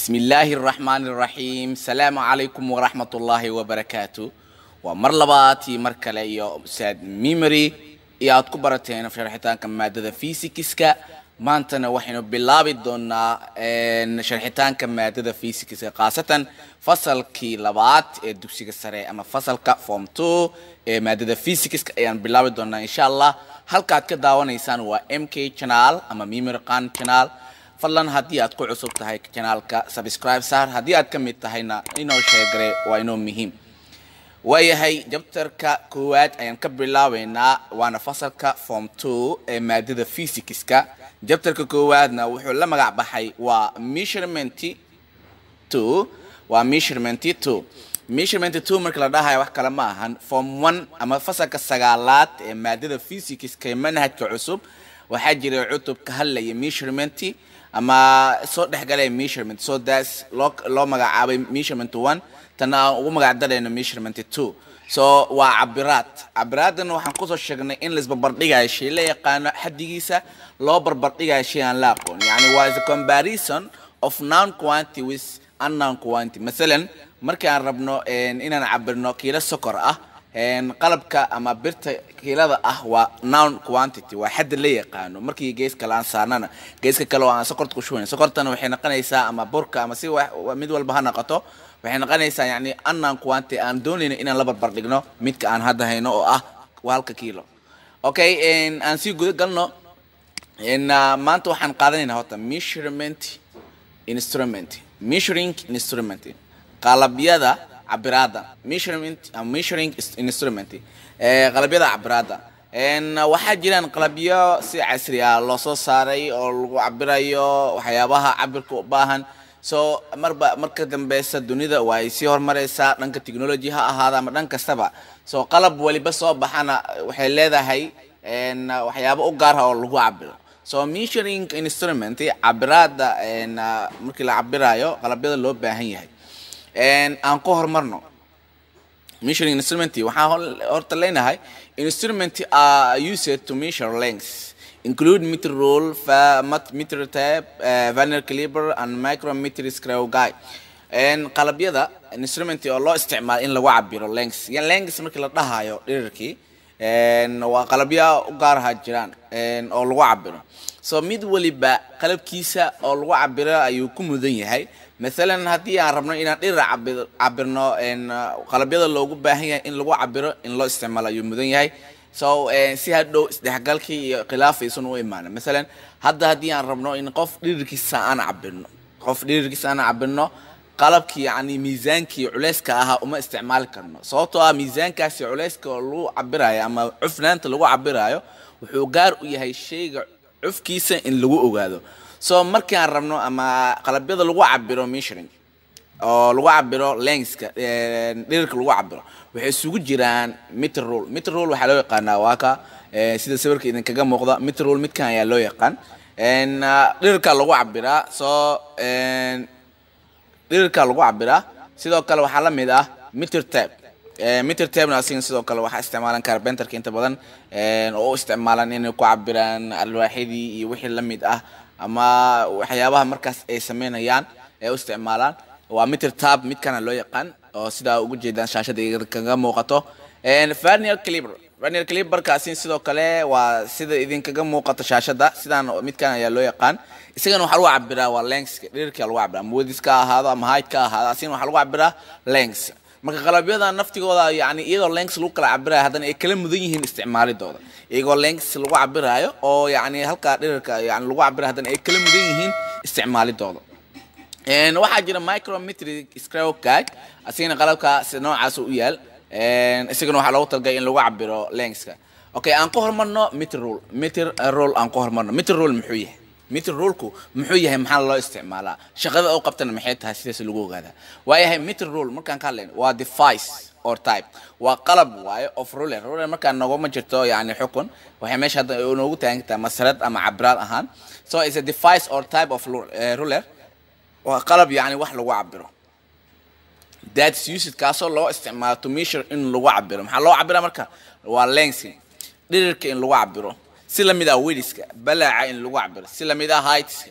bismi illaahi araxmaani araxiim asalaamu calaykum waraxmat ullaahi wabarakaatu waa mar labaad iyo mar kale iyo saad memory iyo aad ku barateen sharxitaanka maadada physicska maantana waxaynu bilaabi doonaa sharxitaanka maadada physicska khaasatan fasalkii labaad ee dugsiga sare ama fasalka form two ee maadada physicska ayaan bilaabi doonaa insha allah halkaad ka daawanaysaan waa m k channel ama memory qan channel fadlan haddii aad ku cusub tahay janaalka subscribe saar haddii aad ka mid tahayna inoo sheegare waa inoo muhiim waayahay jabtarka koowaad ayaan ka bilaabeynaa waana fasalka form two ee maadada physicska jabtarka koowaadna wuxuu la magac baxay waa measurement two waa measurement two measurement two marka la dhahayo wax kale ma ahan form one ama fasalka sagaalaad ee maadada physicska ee manhajka cusub waxaa jira cutub ka hadlaya measurement ama soo dhexgalaya measurement so das loo loo magacaabay measurement one tana aan ugu magac darayno measurement two so waa cabiraad cabiraadana waxaan kusoo sheegnay in laisbarbardhigayo shay la yaqaano xaddigiisa loo barbardhigayo shay aan la aqoon yani waa is a comparison of non quantity with unknown quantity masalan markii aan rabno inaan cabirno kiilo sokor ah qalabka ama birta kiilada ah waa noun quantity waa xadda la yaqaano markii gees kale aan saarnana geeska kale oo aan sokorta ku shubayn sokortana waxay noqonaysaa ama burka ama si mid walba ha noqoto waxay noqonaysaa yani unknown quantity aan doonayno inaan la barbar dhigno midka aan hadda hayno oo ah halka kiilo okay aan sii guda galno maanta waxaan qaadanaynaa horta measurement instrument measuring instrument qalabyada cabiraada measurement measuring instrument qalabyada cabiraada waxaa jiraan qalabyo si casri ah loo soo saaray oo lagu cabirayo waxyaabaha cabirka u baahan so marba marka dambeysa dunida waa ay sii horumareysaa dhanka technology ha ahaada ama dhan kastaba so qalab waliba soo baxana waxay leedahay waxyaabo u gaar ah oo lagu cabiro so measuring instrument cabiraada markii la cabirayo qalabyada loo baahan yahay aan ku horumarno measuring instrument waxaan horta leenahay instrument are used to measure lengths include meter rule meter tape uh, vernier caliber and micrometer screw guide qalabyada instrument oo loo isticmaalo in lagu cabiro lengths lengths markii la dhahayo dhirirkii waa qalabyo u gaaraha jiraan oo lagu cabiro so mid waliba qalabkiisa oo lagu cabiro ayuu ku mudan yahay maalan haddii aan rabno inaan dhira cabirno qalabyada loogu baahan yahay in lagu cabiro in loo isticmaalo ayuu mudan yahay so si hadhow isdhexgalkii iyo khilaaf aysan u imaana masalan hadda haddii aan rabno in qof dhirirkiisa aan cabirno qof dhirirkiisa aan cabirno qalabkii yani miisaankii culeyska ahaa uma isticmaali karno sababtoo ah miisaankaasi culeyska oo lagu cabirayo ama cufnaanta lagu cabirayo wuxuu gaar u yahay shayga cufkiisa in lagu ogaado so markii aan rabno ama qalabyada lagu cabiro measuring oo lagu cabiro lengska dhirirka lagu cabiro waxay isugu jiraan meter rule meter rule waxaa loo yaqaanaa waa ka sida sawirka idinkaga muuqda meter rule midkan ayaa loo yaqaan dhirirka lagu cabiraa soo dhirirka lagu cabiraa sidoo kale waxaa la mid ah meter tape meter tabna asiga sidoo kale waxaa isticmaalan carbenterka inta badan oo u isticmaalan inay ku cabiraan alwaaxidii iyo wixii la mid ah ama waxyaabaha markaas ay sameynayaan ee u isticmaalaan waa meter tab midkana loo yaqaan oo sidaa ugu jeedaan shaashada kaga muuqato vernier caliber vernier caliberkaasi sidoo kale waa sida idinkaga muuqato shaashada sidaan midkan ayaa loo yaqaan isagana waxaa lagu cabiraa waa lengska dhirirka lagu cabiraa ama wedis ka ahaado ama height ka ahaado asigana waxaa lagu cabiraa lengs marka qalabyada naftigooda yani iyadoo lengs lagu kala cabirayo haddana ay kala mudan yihiin isticmaalidooda iyagoo lengs lagu cabirayo oo yani halkaa dhirirka yani lagu cabirayo haddana ay kala mudan yihiin isticmaalidooda waxaa jira micrometric screw guide asigana qalabka noocaas u yaal isagana waxaa loogu talagalay in lagu cabiro lengska okay aan ku horumarno meter rule meter rule aan ku horumarno meter rule muxuu yahay meter rulku muxuu yahay maxaa loo isticmaalaa shaqada u qabtana maxay tahay sidaas lagu ogaadaa waayahay meter rule markaan ka hadlayno waa device or type waa qalab waayo of ruler ruler markaan noguma jirto yani xukun waxay meesha hadda noogu taagan kartaa masarad ama cabraad ahaan so is a device or type of ruler waa qalab yani wax lagu cabiro that's used kaasoo loo isticmaalo to measure in lagu cabiro maxaa loo cabira marka waa length dhirirka in lagu cabiro si lamid ah wediska balaaca in lagu cabiro si lamid ah heightska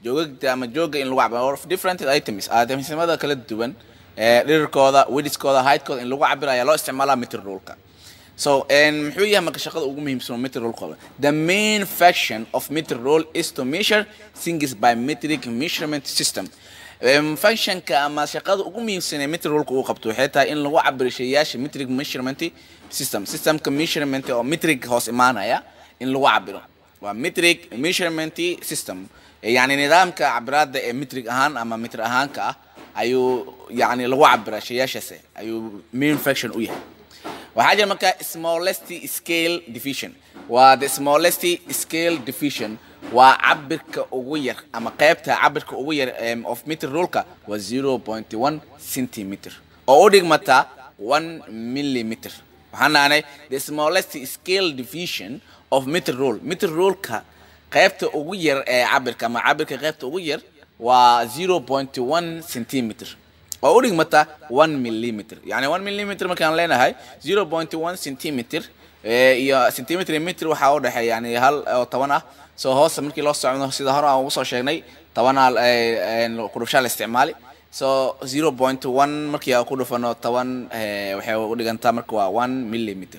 joogagta ama jooga in lagu cabiro of different items itemsimada kala duwan ee dhirirkooda widthkooda heightkooda in lagu cabiro ayaa loo isticmaalaa meter ruleka so muxuu yahay marka shaqada ugu muhiimsan oo meter rule qaba the main function of meter rule is to measure things by metric measurement system functionka ama shaqada ugu muhiimsan ee meter ruleka uu qabto waxay tahay in lagu cabiro shayaasha metric measurement system systemka measurement oo metric hoos imaanaya in lagu cabiro waa metric measurement system yani nidaamka cabiraada ee metric ahaan ama metr ahaanka ah ayuu yani lagu cabira shayaashaas ayuu main function u yahay waxaa jira marka smallest scale division waa the smallest scale division waa cabirka ugu yar ama qaybta cabirka ugu yar of meter ruleka waa zero point one centimeter oo u dhigmata one millimeter waxaan naanay the smallest scale division of meter rule meter ruleka qaybta ugu yar ee cabirka ama cabirka qaybta ugu yar waa zero point one centimeter oo u dhigmata one millimeter yani one millimeter markaan leenahay zero point one centimeter iyo centimeter meter waxaa u dhexeeya yani hal oo toban ah soo hoosta markii loo socdo sida hore aan ugu soo sheegnay tobanaa kudhufshaa la isticmaali so zero point one markii aan ku dhufano toban waxay u dhigantaa marka waa one millimeter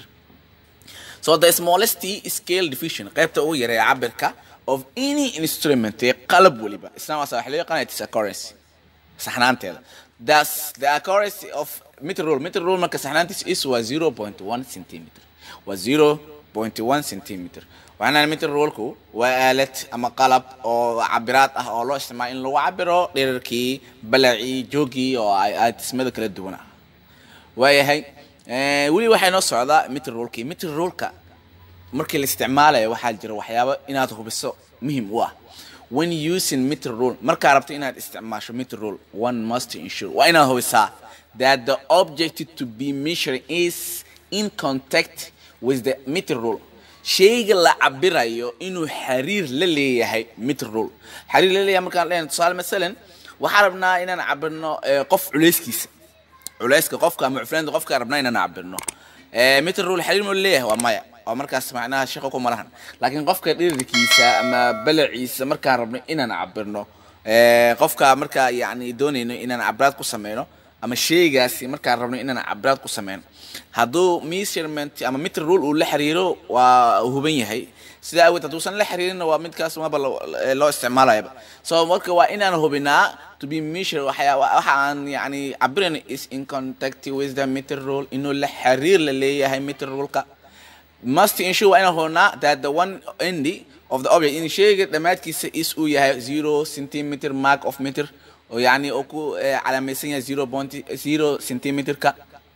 so the smallest scale division qaybta ugu yar ee cabirka of any instrument ee qalab waliba isna waasa waxa loo yaqaanaya tis accuracy saxnaanteeda thus the accuracy of meter rule meter rule marka saxnaantiis is waa zero point one centimeter waa zero point one centimeter waxaana meter rulku waa aalad ama qalab oo cabiraad ah oo loo isticmaalo in lagu cabiro dherarkii balacii joogii oo aatismada kala duwan ah waayahay weli waxay noo socdaa meter rulekii meter ruleka markii la isticmaalayo waxaa jira waxyaabo inaad hubiso muhim u ah when using meter rule markaa rabto inaad isticmaasho meter rule one must ensure waa inaad hubisaa that the object to be measured is in contact with the meter rule shayga la cabirayo inuu xiriir la leeyahay meter rule xiriir la leeyahay markaan leenahay tusaale masalan waxaan rabnaa inaan cabirno qof culeyskiisa culeyska qofka ama cufnaanta qofka rabnaa inaan cabirno meter rule xiriir ma leeyahay waa maya oo markaas macnaha shaqo kuma lahan laakiin qofka dhirirkiisa ama balaciisa markaan rabno inaan cabirno qofka markaa yani doonayno inaan cabraad ku sameyno ama sheygaasi markaan rabno inaan cabraad ku sameyno hadduu measurement ama meter rule uu la xiriiro waa huban yahay sida awgeed hadduusan la xiriirinna waa midkaas maba loo isticmaalayaba so marka waa inaan hubinaa to be measure waxya waxa aan yani cabirayno is in contact with the meter rule inuu la xiriir la leeyahay meter ruleka must ensure waa inaan hubinaa that the one end of the object in sheyga dhammaadkiisa is uu yahay zero centimeter mark of meter oo yani oo ku calaamaysan yahay zero point zero centimeterka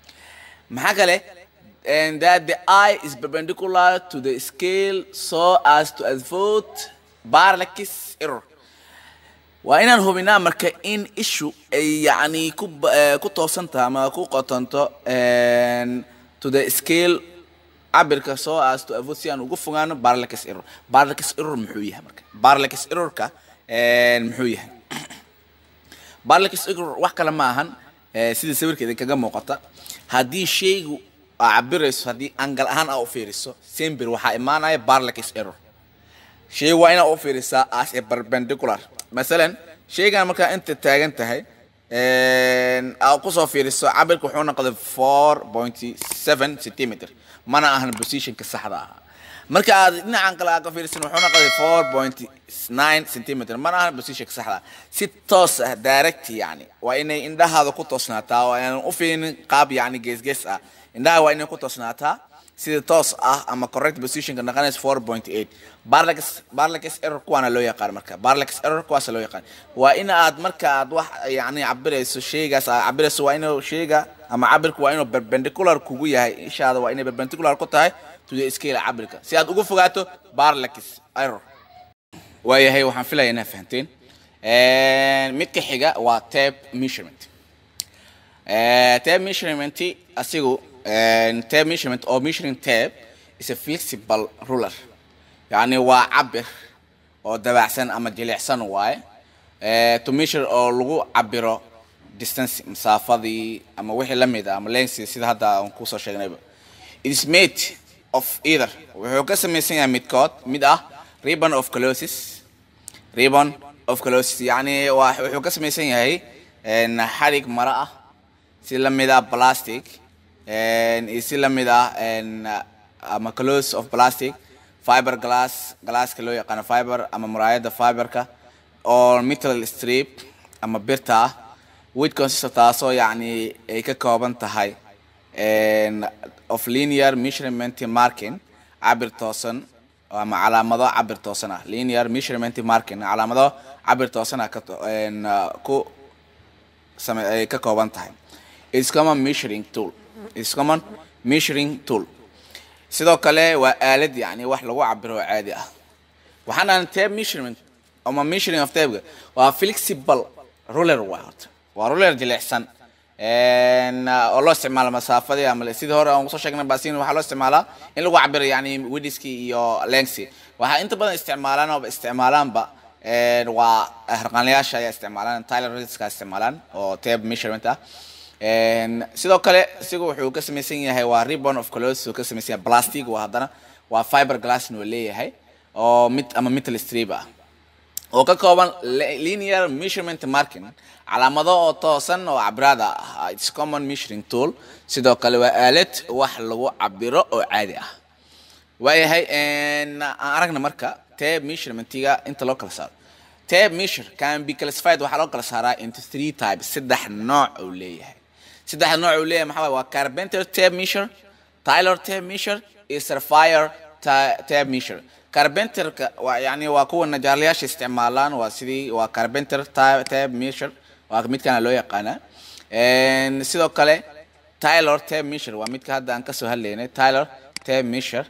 maxaa kale and that the eye is perpendicular to the scale so as to avoid parallax error waa inaan hubinaa marka in ishu ay yani ku ku toosantaha ama ku qotonto to the scale cabirka so as to avoid si aan ugu fogaano parallax error parallax error muxuu yahay marka parallax errorka muxuu yahay parallax error wax kale ma ahan sida sawirka idinkaga muuqata haddii shaygu aa cabirayso haddii angal ahaan aa u fiiriso sember waxaa imaanaya parallax error shay waa inaa u fiirisaa as a perpendicular masalan shaygan markaa inta taagan tahay aa kusoo fiiriso cabirka wuxuu noqday four point seven centimeter mana ahan positionka saxda ah marka aad dhinacan kale aad ka fiirisan wuxuu noqday four point nine centimeter mana ahan positionka saxda ah si toos ah direct yani waa inay indhahaada ku toosnaataa oo aanan u fiirinin qaab yani geesgees ah indhaha waa inay ku toosnaataa sida toos ah ama correct positionka noqonaysa four point eight barlax barlax error kuwaana loo yaqaan marka barlax error kuwaasa loo yaqaan waa in aad marka aad wax yani cabirayso shaygaas aad cabirayso waa inuu shayga ama cabirka waa inuu perpendicular kugu yahay ishaada waa inay perpendicular ku tahay to the scale cabirka si aad ugu fogaato barlax error waayahay waxaan filaya inaad fahanteen midka xiga waa tape measurement tape measurement asigu tape measurement or measuring tape is a flexible ruler yani waa cabir oo dabacsan ama jilicsan waaye to measure oo lagu cabiro distance masaafadii ama wixii la mid ah ama length sida hadda aan kusoo sheegnayba it is made of either wuxuu ka samaysan yahay midkood mid ah ribbon of closes ribbon of closity yani waa wuxuu ka samaysan yahay een, xarig maro ah si la mid ah plastic een, iyo si la mid ah een, ama close of plastic fiber glass glasska loo yaqaano fiber ama muraayada fiberka oo metal strip ama birta ah which consists of taasoo yacni ay ka kooban tahay een, of linear measurement marking cabir toosan ama calaamado cabir toosan ah linear measurement marking calaamado cabir toosan ah ka to- een, uh, ku same ay ka kooban tahay is common measuring tool is common measuring tool sidoo kale waa aalad yani wax lagu cabiro oo caadi ah waxaan aan tape measurement ama measuring of tape waa flexible ruler waa horta waa ruler jilicsan een, uh, oo loo isticmaalo masaafadii ama sidii hore aan kusoo sheegnay basin waxaa loo isticmaalaa in lagu cabiro yani widthski iyo lengthsi waxaa inta badan isticmaalaan oo isticmaalaanba een, waa harqaanlayaasha ayaa isticmaalaan tyler ridska isticmaalaan oo tape measurement ah Een, sidoo kale isagu wuxuu ka samaysan yahay waa ribbon of clothes uu ka samaysan yahay plastic waa haddana waa fiber glass uu leeyahay oo mid ama metal strip ah oo ka kooban li- linear measurement marking calaamado oo toosan oo cabrada ah its common measuring tool sidoo kale waa aalad wax lagu cabiro oo caadi ah waayahay een, aan aragna marka tape measurementiga inta loo kala saaro tape measure can be classified waxaa loo kala saaraa into three types saddex nooc uu leeyahay saddex nooc uu leeyahay maxaa waaye waa carpenter tape measure tyler tape measure iyo sapphire ta- tape measure carpenterka waa yani waa kuwa najaarlayaasha isticmaalaan waa sidii waa carpenter ta- tape measure waa midkana loo yaqaanaa Een, sidoo kale tyler tape measure waa midka hadda aan kasoo hadlaynay tyler tape measure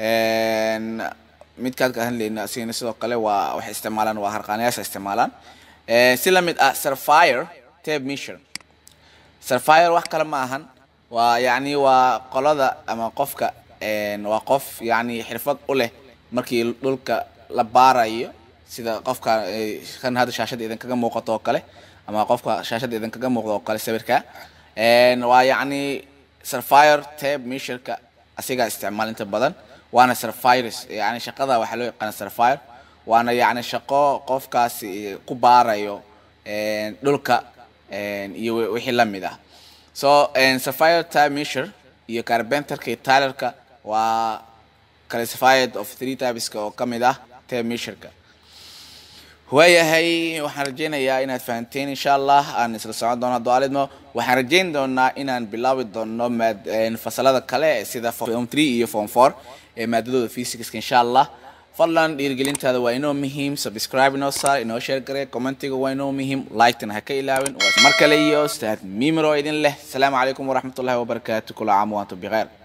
Een, midkaad ka hadlayna asigana sidoo kale waa waxay isticmaalaan waa harqaanayaasha isticmaalaan Ee, si la mid ah sapphire tape measure sapphire wax kale ma ahan waa yacni waa qolada ama qofka een, waa qof yacni xirfad u leh markii dhulka la baarayo sida qofka eh, kan hadda shaashada idinkaga muuqato oo kale ama qofka shaashada idinkaga muuqdo oo kale sawirka Een, waa yacni sapphire tape measureka asigaa isticmaal inta badan waana sapphires yani shaqada waxaa loo yaqaana sapphire waana yacni shaqo qofkaasi ku baarayo een, dhulka een, iyo wi- wixii la mid ah so een, sapphire tape measure iyo carpenterka iyo tylerka waa classified of three typeska oo ka mid ah tape measureka waayahay waxaan rajaynayaa inaad fahanteen insha allah aan isla socon doono dualidmo waxaan rajayn doonaa inaan bilaabi doono maad een, fasalada kale sida form 3 iyo form 4 ee maadadooda physicska insha allah fadlan dhiirigelintaada waa inoo muhiim subscribe inoo saar inoo share garee commentiga waa inoo muhiim like-tana ha ka ilaawin waa mar kale iyo ustaad mimiro idin leh asalaamu calaykum waraxmatullahi wabarakaatu kula caam waantum bikheer